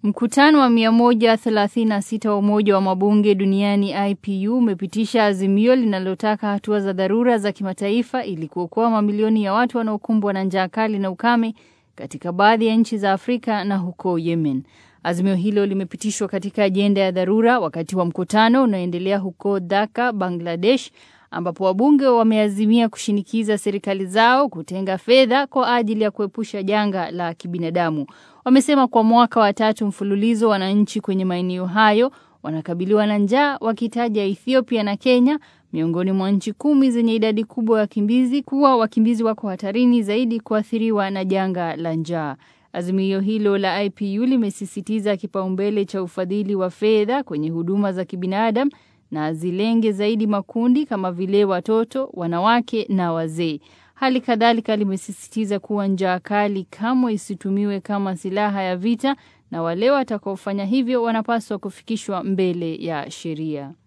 Mkutano wa 136 wa Umoja wa Mabunge Duniani IPU umepitisha azimio linalotaka hatua za dharura za kimataifa ili kuokoa mamilioni ya watu wanaokumbwa na njaa kali na ukame katika baadhi ya nchi za Afrika na huko Yemen. Azimio hilo limepitishwa katika ajenda ya dharura wakati wa mkutano unaoendelea huko Dhaka, Bangladesh, ambapo wabunge wameazimia kushinikiza serikali zao kutenga fedha kwa ajili ya kuepusha janga la kibinadamu. Wamesema kwa mwaka wa tatu mfululizo wananchi kwenye maeneo hayo wanakabiliwa na njaa, wakitaja Ethiopia na Kenya miongoni mwa nchi kumi zenye idadi kubwa ya wakimbizi kuwa wakimbizi wako hatarini zaidi kuathiriwa na janga la njaa. Azimio hilo la IPU limesisitiza kipaumbele cha ufadhili wa fedha kwenye huduma za kibinadamu na zilenge zaidi makundi kama vile watoto, wanawake na wazee. Hali kadhalika limesisitiza kuwa njaa kali kamwe isitumiwe kama silaha ya vita na wale watakaofanya hivyo wanapaswa kufikishwa mbele ya sheria.